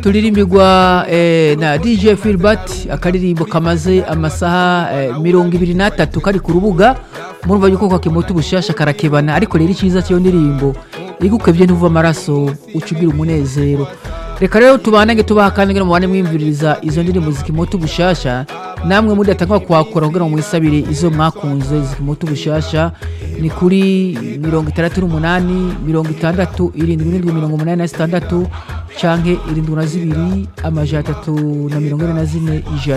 turirimbirwa eh, na dj filbert akaririmbo kamaze amasaha eh, mirongo ibiri n'atatu kari ku rubuga murumva yuko kakimuta ubushasha karakebana ariko rero icyiza cy'iyo ndirimbo igukebye ntuva amaraso uca ugira umunezero reka rero tubanage tubaha kandi ngo mubane mwimviriza izo ndirimbo zikimuta ubushasha namwe mudatanga kwakura kugira ngo mwisabire izo mwakunze zikimuta ubushasha ni kuri mirongo itandatu n'umunani mirongo itandatu irindwi n'indwi mirongo umunani na zitandatu canke irindwi na zibiri amajana atatu na mirongo ine na zine ijana